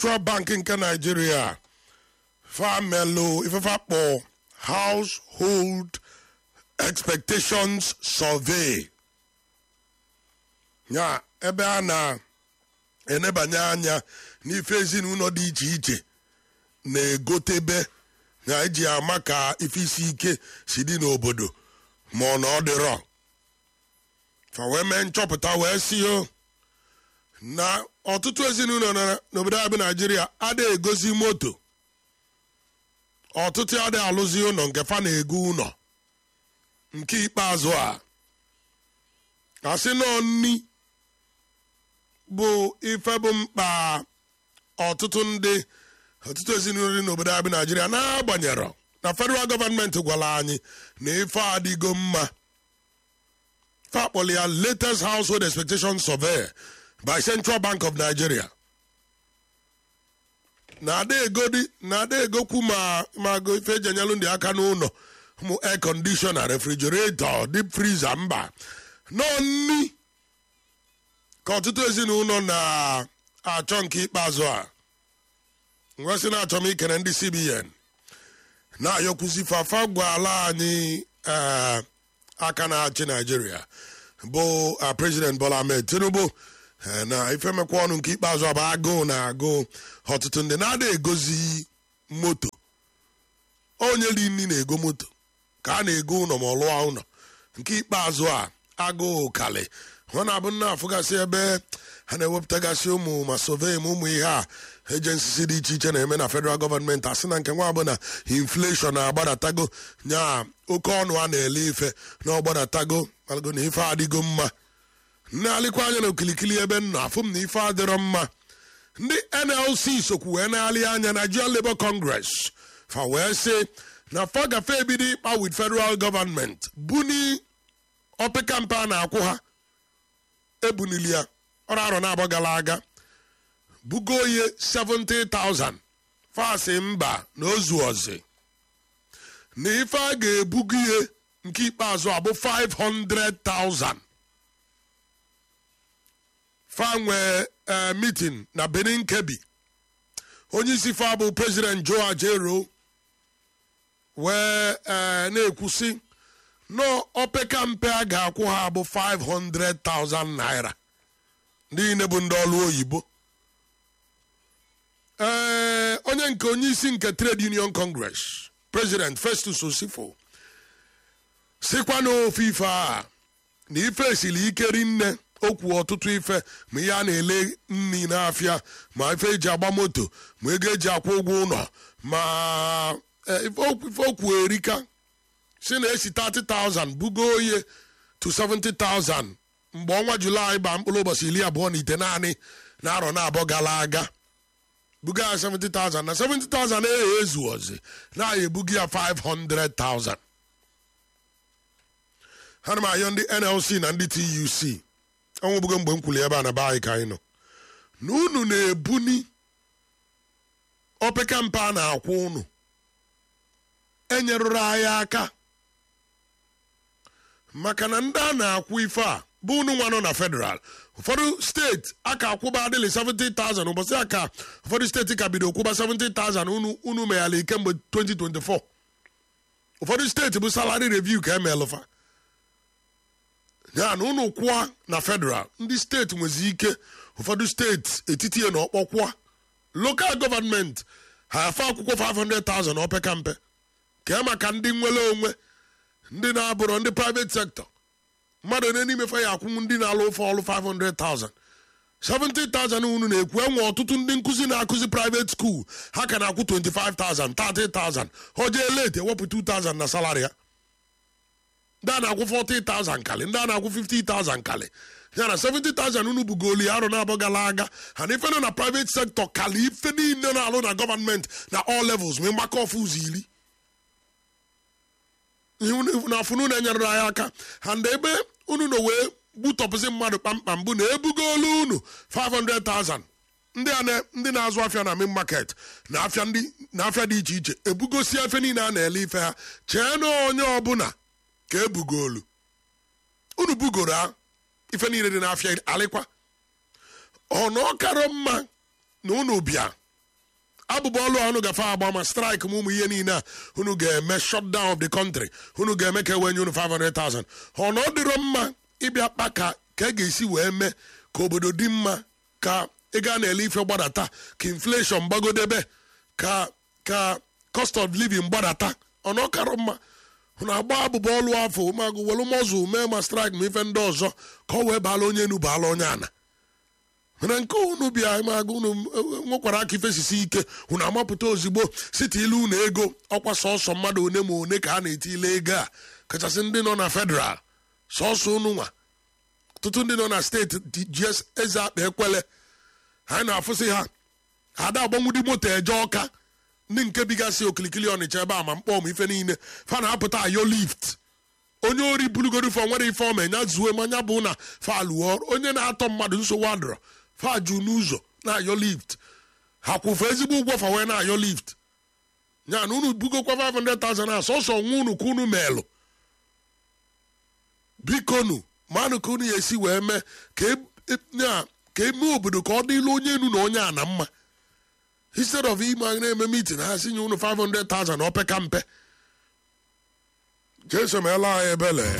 Central Bank nke Nigeria famelụ ifefa kpọ Household Expectations Survey ya ebe a na-enebanye anya n'ife ezinụlọ dị iche iche na-egotebe na eji ama ka ife isi ike si dị n'obodo ma ọ na ọ dịrọ fa wee mee nchọpụta wee si o na ọtụtụ ezinụlọ nọ n'obodo anyị bụ naijiria adịghị egosi moto ọtụtụ adịghị alụzi ụlọ nke fa na-ego ụlọ nke ikpeazụ a asị nọ nni bụ ife bụ mkpa ọtụtụ ndị ọtụtụ ezinụlọ dị n'obodo anyị bụ naijiria na-agbanyerọ na federal gọọmenti gwara anyị na ife adịgo mma fakpọrọ ya latest household expectation survey by central bank of nigeria na-ada egodi na-ada egokwu ma ma go ife eji enyelụ ndị aka n'ụlọ mụ air conditioner refrigerator deep freezer mba nọ nni ka ọtụtụ ezinụlọ na-achọ nke ikpeazụ a nwesị na-achọ m ikere ndị cbn na-ayọkwuzi fafa gwala anyị aka na-achị naijiria bụ president bola ahmed tinubu na ifemekwa ọnụ nke ikpeazụ abụ agụụ na agụụ ọtụtụ ndị na-ada egozi moto onye dị nni na-ego moto ka a na-ego ụlọ ma ọ lụọ ụlọ nke ikpeazụ a agụụ kali ọ na-abụ nna afụgasị ebe ha na-ewepụtagasị ụmụ ma sovee ma ụmụ ihe a ejensisi dị iche iche na-eme na federal gọọmenti asị na nke nwa bụ na infleshọn na-agbadatago nya oke ọnụ a na-ele ife na ọgbadatago malago na ife adịgo mma nne-alịkwa anya na okilikili ebe m nọ afụ m na ife adịrọ mma ndị nlc sokwu wee na-alị anya nigerian labour congress fa wee sị na fa gafe ebido ịkpa with federal government buni opekampe a na-akwụ ha ebunili ya ọrụ arọ na-abọ gara aga bugo ihe 70,000 fasị mba na ozu ọzị na ife a ga-ebugo ihe nke ikpeazụ abụ 500,000 fa nwee meeting na benin kebi onye isi fa bụ president joe ajero wee na-ekwusi nọ opeka mpe a ga-akwụ ha bụ 500,000 naira ndị niile bụ ndị ọrụ oyibo ee onye nke onye isi nke trade union congress president festus osifo sikwa n'ofe ife a na ife esiri ike rinne okwu ọtụtụ ife ma ihe a na-ele nri n'afịa ma ife eji agba moto ma ego eji akwụ ụgwọ ụlọ ma ife okwu erika si na esi 30,000 bugo oye to 70,000 mgbe ọnwa julaị ba mkpụrụ ụbọchị iri abụọ na ite naanị na arọ na-abọ gara aga buga ya 70,000 na 70,000 ehe ezu ọzị na-aya ebuga ya 500,000 ha na m ayọ ndị nlc na ndị tuc ọnwụbugo mgbe m kwuli ebe a na be anyị ka anyị nọ na unu na-ebuni opeka mpe a na-akwụ unu enyerụrụ anyị aka maka na ndị a na-akwụ ife a bụ unu nwa nọ na federal ụfọdụ steeti aka akwụba adịlị 70,000 ụbọchị aka ụfọdụ steeti ka bido kwụba 70,000 unu unu meghara kemgbe 2024 ụfọdụ steeti bụ salary review ka emelụfa ya na unu kwụọ na federal ndị steeti nwezi ike ụfọdụ steeti etiti na ọkpọ kwụọ lokal gọọmenti ha afe akwụkwọ 500,000 opeka mpe kee maka ndị nwere onwe ndị na-abụrụ ndị private sector mmadụ onye n'ime fa ya akwụnwu ndị na-alụ ofe ọlụ 500,000 70,000 unu na-ekwu enwe ọtụtụ ndị nkụzi na-akụzi private school ha ka na-akwụ 25,000 30,000 ọ jee late ewepụ 2,000 na salary ya ndị a na-akwụ 40,000 kali ndị a na-akwụ 50,000 kali ya na 70,000 unu bugoli arụ na-abọ gara aga ha na ife nọ na private sector kali ife niile na-alụ na gọọmenti na all levels ma mgbakọ ọfụ ụzọ iri na afụnụ na-enyere anyị aka ha ndị ebe unu na wee gbutọpụzi mmadụ kpamkpam bụ na ebugolu unu 500,000 ndị a ndị na-azụ afịa na main market na afịa ndị na afịa dị iche iche ebugosi afịa niile a na-ele ife ha chee na onye ọbụla ka ebugolu unu bugoro ha ife niile dị n'afịa alịkwa ọnụ ọkarọ mma na unu bịa abụba ọlụ a unu gafe agba ma strike ma ụmụ ihe niile a unu ga-eme shutdown of the country unu ga-eme ka ewenye unu 500,000 ọ na ọ dịrọ mma ịbịa kpa ka ka e ga-esi wee mee ka obodo dị mma ka ị gaa na-ele ife gbadata ka inflation gbagodebe ka ka cost of living gbadata ọ na ọ karọ mma unu agba abụba ọlụ afọ magụ welu mọzụ mee ma strike ma ife ndị ọzọ ka ọ wee baala onye enu baala onye ana mana nke unu bịa magụ unu nwekwara aka ifesisi ike unu amapụta ozigbo site ilu unu ego ọkwa sọsọ mmadụ one ma one ka a na-etile ego a kachasị ndị nọ na federal sọsọ unu nwa ọtụtụ ndị nọ na steeti ji eze akpa ekwele anyị na-afụsị ha ada agbanwudi moto eje ọka ndị nke bigasị okilikili ọnịcha ebe a ma mkpọ ma ife niile fa na-apụta ayo lift onye ori bulugoro ife nwere ife ọma nya zuo manya bụ na fa lụọ onye na-atọ mmadụ nsogbu adọrọ fa ju n'ụzọ na-ayọ lift ha kwụfe ezigbo ụgwọ fa wee na-ayọ lift ya na unu bugokwa 500,000 a sọsọ nwa unu ka unu meelụ bikonu manụ ka unu ya esi wee mee ka eme obodo ka ọ dịla onye enu na onye a na mma instead of ime na-eme meeting ha si nye unu 500,000 opeka mpe jesu meela anyị ebele